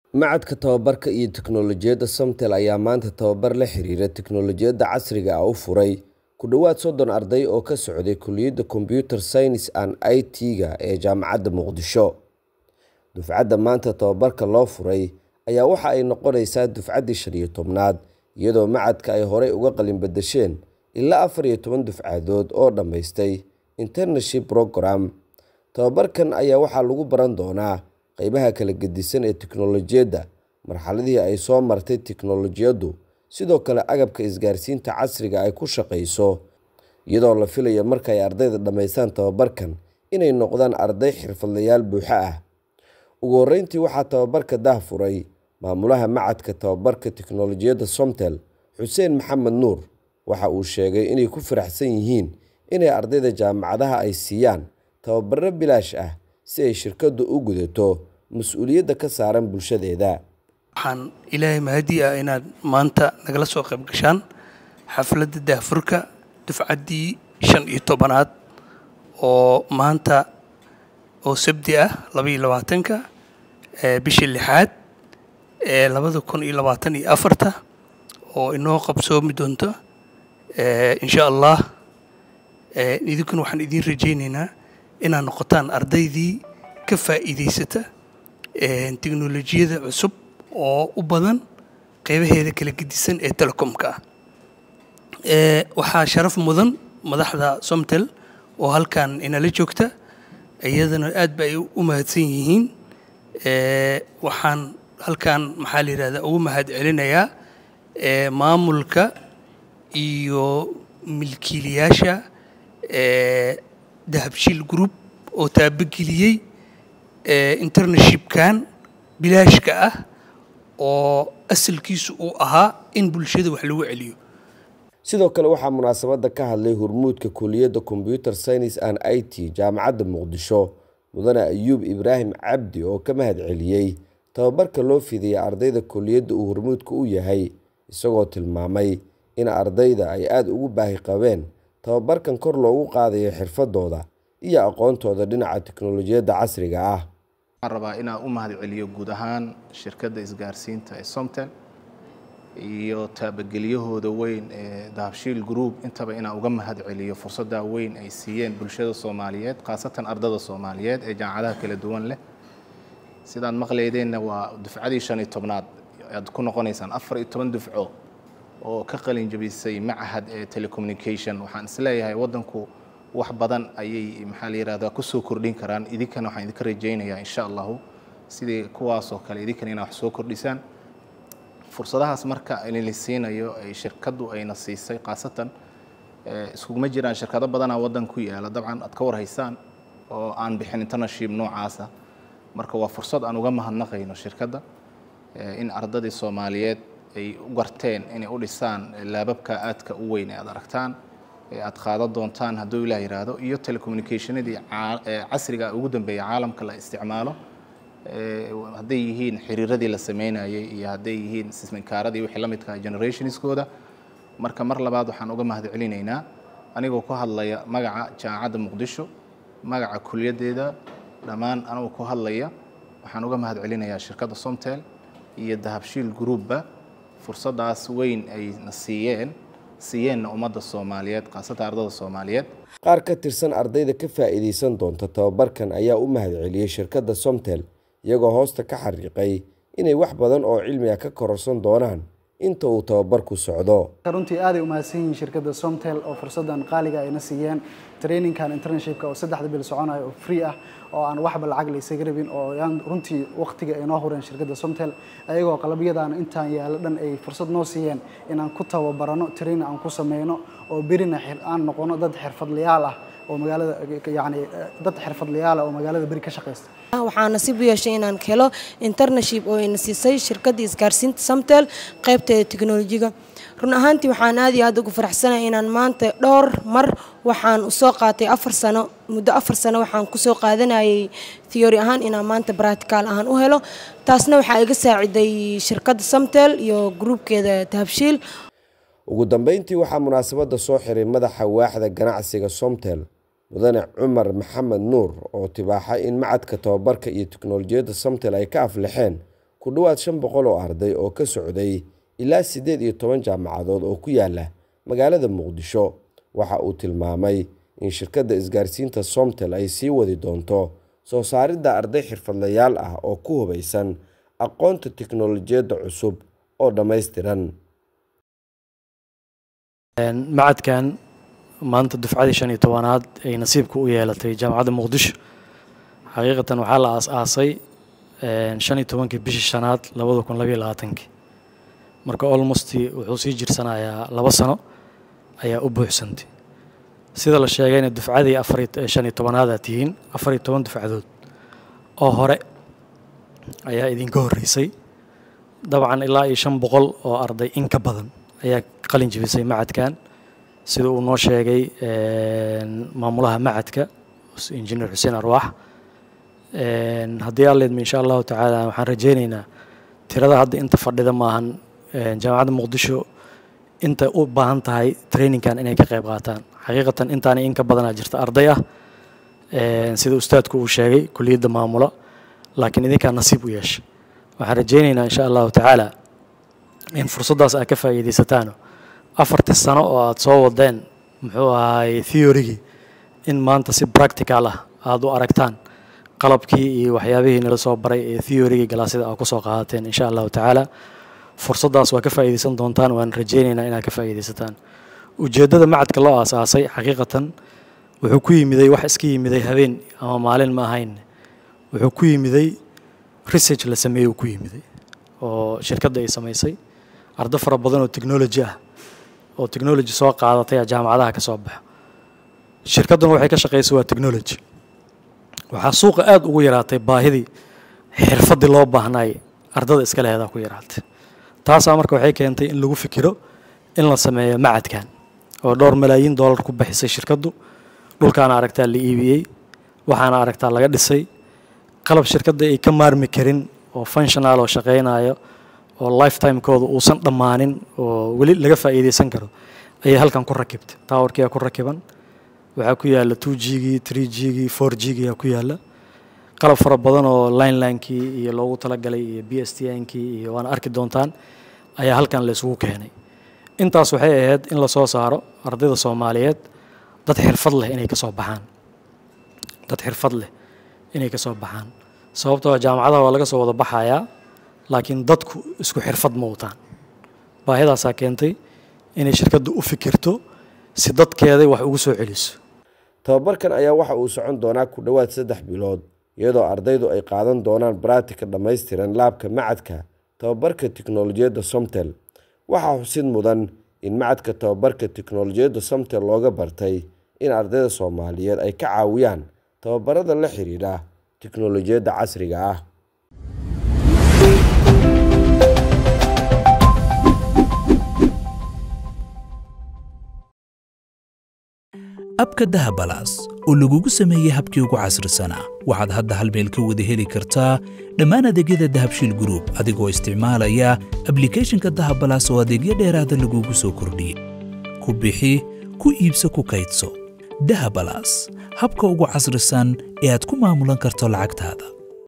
Machadka Tababarka iyo Tiknoolajiyadda Somtel ayaa maanta tababar la xiriira tiknoolajiyadda casriga ah u furay ku dhawaad soddon arday oo ka socday Kulliyadda Computer Science and IT-ga ee Jaamacadda Muqdisho. Dufcadda maanta tababarka loo furay ayaa waxa ay noqonaysaa dufcaddii shan iyo tobnaad, iyadoo machadka ay horey uga qalin bedesheen ilaa afar iyo toban dufcadood oo dhammaystay Internship Programme. Tababarkan ayaa waxaa lagu baran doonaa qaybaha kala gedisan ee tiknoolajiyadda, marxaladihii ay soo martay tiknoolajiyaddu, sidoo kale agabka isgaarsiinta casriga ah ay ku shaqeyso, iyadoo la filayo marka ay ardayda dhammeystaan tababarkan inay noqdaan arday xirfadlayaal buuxa ah. Ugu horreyntii waxaa tababarka daahfuray Maamulaha Machadka Tababarka Tiknoolajiyadda Somtel, Xuseen Maxamed Nuur. Waxa uu sheegay inay ku faraxsan yihiin in ardayda jaamacadaha ay siiyaan tababaro bilaash ah si ay shirkaddu u gudato mas'uuliyadda ka saaran bulshadeeda. waxaan ilaahay mahadi ah inaad maanta nagala soo qayb gashaan xafladda daahfurka dufcaddii shan iyo tobanaad oo maanta oo sabti ah laba iyo labaatanka ee bishii lixaad ee labada kun iyo labaatan iyo afarta oo inoo qabsoomi doonto ee insha allah ee idinkuna waxaan idiin rajaynaynaa inaad noqotaan ardaydii ka faa'iidaysata ee tiknoolajiyada cusub oo u badan qeybaheeda kala gedisan ee telecomka ah ee waxaa sharaf mudan madaxda somtel oo halkan inala joogta iyadana aad ba ay u mahadsan yihiin ee waxaan halkan maxaa la yidhahdaa ugu mahad celinayaa ee maamulka iyo milkiilayaasha ee dahabshiil group oo taabageliyey ee internshipkan bilaashka ah oo asalkiisu uu ahaa in bulshada wax lagu celiyo Sidoo kale waxaa munaasabadda ka hadlay hormuudka Kulliyadda Computer Science and IT Jaamacadda Muqdisho, Mudane Ayuub Ibraahim Cabdi oo ka mahad celiyey tababarka loo fidiyay ardayda kulliyadda uu hormuudka u yahay, isagoo tilmaamay in ardayda ay aad ugu baahi qabeen tababarkan kor loogu qaadayo xirfadooda iyo aqoontooda dhinaca tiknoolajiyadda casriga ah. waxaan rabaa inaan u mahad celiyo guud ahaan shirkadda isgaarsiinta ee somtel iyo taabagelyahooda weyn ee dahabshiil group intaba inaan uga mahad celiyo fursadda weyn ay siiyeen bulshada soomaaliyeed khaasatan ardada soomaaliyeed ee jaamacadaha kala duwan leh sidaad maqlaydeenna waa dufcadii shan iyo tobnaad aad ku noqonaysaan afar iyo toban dufco oo ka qalin jabisay machad ee telecommunication waxaan isleeyahay waddanku wax badan ayay maxaa la yidhahdaa kusoo kordhin karaan idinkana waxaan idinka rajaynayaa insha allahu sidii kuwaasoo kale idinkana inaa wax soo kordhisaan fursadahaas marka la siinayo ay shirkaddu ayna siisay khaasatan iskuguma jiraan shirkado badanaa waddan ku yaala dabcan aad ka warhaysaan oo aan bixin internship noocaasa marka waa fursad aan uga mahadnaqayno shirkadda in ardadii soomaaliyeed ay u garteen inay u dhisaan laababka aadka u weyn ee aad aragtaan ee aad qaadan doontaan hadduu ilaah yidhaahdo iyo telecommunicationadii casriga ugu dambeeya caalamka la isticmaalo hadday yihiin xiriiradii la sameynayay iyo hadday yihiin sisminkaaradii wixii la midka generationskooda marka mar labaad waxaan uga mahad celinaynaa anigoo ku hadlaya magaca jaamacadda muqdisho magaca kuliyaddeeda dhammaan anigoo ku hadlaya waxaan uga mahad celinayaa shirkadda somtel iyo dahabshiil groupba fursaddaas weyn ayna siiyeen siiyeenna ummadda soomaaliyeed khaasatan ardada soomaaliyeed Qaar ka tirsan ardayda ka faa'iideysan doonta tababarkan ayaa u mahad celiyey shirkadda Somtel, iyagoo hoosta ka xariiqay inay wax badan oo cilmi ah ka kororsan doonaan inta uu tababarku socdo. runtii aaday u mahadsan yihiin shirkadda somtel oo fursaddan qaaliga ayna siiyeen trainingkan internshipka oo saddexda bil soconayo oo free ah oo aan waxba lacag la isaga rabin oo yaan runtii waqtiga ay noo hureen shirkadda somtel ayagoo qalabyadan intaan yaalo dhan ay fursad noo siiyeen inaan ku tababarano training aan ku sameyno oo berina aan noqono dad xirfadlayaal ah oo magaalada yacni dad xirfadlayaal ah oo magaalada beri ka shaqeysta waxaa nasiib u yeeshay inaan helo internship oo ina siisay shirkadda isgaarsiinta samtel qaybteeda tiknolojiga run ahaantii waxaan aad iyo aad ugu faraxsanahay inaan maanta dhowr mar waxaan usoo qaatay afar sano muddo afar sano waxaan kusoo qaadanayay theory ahaan inaan maanta practical ahaan u helo taasna waxaa iga saaciday shirkadda samtel iyo gruubkeeda tahabshiil ugu dambeyntii waxaa munaasabadda soo xiray madaxa waaxda ganacsiga somtel mudane cumar maxamed nuur oo tibaaxay in macadka tababarka iyo tiknoolajiyadda somtel ay ka aflixeen ku dhowaad shan boqol oo arday oo ka socday ilaa siddeed iyo toban jaamacadood oo ku yaala magaalada muqdisho waxa uu tilmaamay in shirkadda isgaarsiinta somtel ay sii wadi doonto soo saaridda arday xirfadlayaal ah oo ku hubaysan aqoonta tiknolojiyadda cusub oo dhammaystiran macadkan maanta dufcadii shan iyo tobanaad ay nasiibka u yeelatay jaamacadda muqdisho xaqiiqatan waxaa la aas-aasay shan iyo tobankii bishii shanaad labada kun labayo labaatankii marka olmost wuxuu sii jirsanayaa laba sano ayaa u buuxsantay sida la sheegayna dufcadii afar shan iyo tobanaad aad tihiin afar iyo toban dufcadood oo hore ayaa idinka horreysay dabcan ilaa iyo shan boqol oo arday in ka badan ayaa qalin jebisay macadkan sida uu noo sheegay maamulaha macadka injineer xuseen arwaax haddii alleedma insha allahu tacaala waxaan rajeyneynaa tirada hadda inta fadhida maahan jaamacadda muqdisho inta u baahan tahay trainingkan inay ka qayb qaataan xaqiiqatan intaani in ka badanaa jirta arday ah sida ustaadku uu sheegay kuliyadda maamula laakiin idinkaa nasiib u yeesha waxaan rajeyneynaa insha allahu tacaala in fursaddaas aad ka faa'iidaysataan afartii sano oo aad soo wadeen muxuu ahaay theorygii in maanta si practical ah aada u aragtaan qalabkii iyo waxyaabihii nala soo baray ee theorygii galaasyada aad kusoo qaadateen insha allahu tacaala fursaddaas waa ka faa'iidaysan doontaan waan rajeyneynaa inaad ka faa'iidaysataan ujeeddada macadka loo aasaasay xaqiiqatan wuxuu ku yimiday wax iska yimiday habeen ama maalin ma ahayn wuxuu ku yimiday research la sameeyey uu ku yimiday oo shirkadda ay samaysay ardo fara badan oo technology ah oo technology soo qaadatay jaamacadaha ka soo baxa shirkadduna waxay ka shaqaysay waa technology waxaa suuqa aada ugu yaraatay baahidii xirfaddii loo baahnaay ardada iska lehedaa ku yaraatay taasaa marka waxay keentay in lagu fikiro in la sameeyo macadkan oo dhowr malaayiin dollar ku bixisay shirkaddu dhulkaana aragtaa la iibiyey waxaana aragtaa laga dhisay qalab shirkadda ay ka maarmi karin oo functional oo shaqaynayo oo lifetimekooda uusan dhammaanin oo weli laga faa'iidaysan karo ayay halkan ku rakibtay towerkiyaa ku rakiban waxaa ku yaalla two gigii three gigii four gigiyaa ku yaalla qalab fara badan oo linelinekii iyo loogu talagalay iyo b s t nkii iyo waana arki doontaan ayaa halkan la isugu keenay intaas waxay ahayd in lasoo saaro ardayda soomaaliyeed dad xirfad leh inay kasoo baxaan dad xirfad leh inay kasoo baxaan sababtoo jaamacadaha waa laga soo wada baxayaa laakiin dadku isku xirfad ma wataan baahidaasaa keentay inay shirkaddu u fikirto si dadkeeday wax ugu soo celiso tababarkan ayaa waxa uu socon doonaa ku dhowaad saddex bilood iyadoo ardaydu ay qaadan doonaan baraatika dhammaystiran laabka macadka tababarka tiknolojiyadda somtel waxaa xusid mudan in macadka tababarka tiknolojiyadda somtel looga bartay in ardayda soomaaliyeed ay ka caawiyaan tababarada la xiriira tiknolojiyadda casriga ah abka dahabalaas oo lagugu sameeyey habkii ugu casrisanaa waxaad hadda hal meel ka wada heli kartaa dhammaan adeegyada dahabshiil gruub adigoo isticmaalaya ablikhethonka dahabalaas oo adeegyo dheeraada lagugu soo kordhiyey ku bixi ku iibso ku kaydso dahabalaas habka ugu casrisan ee aad ku maamulan karto lacagtaada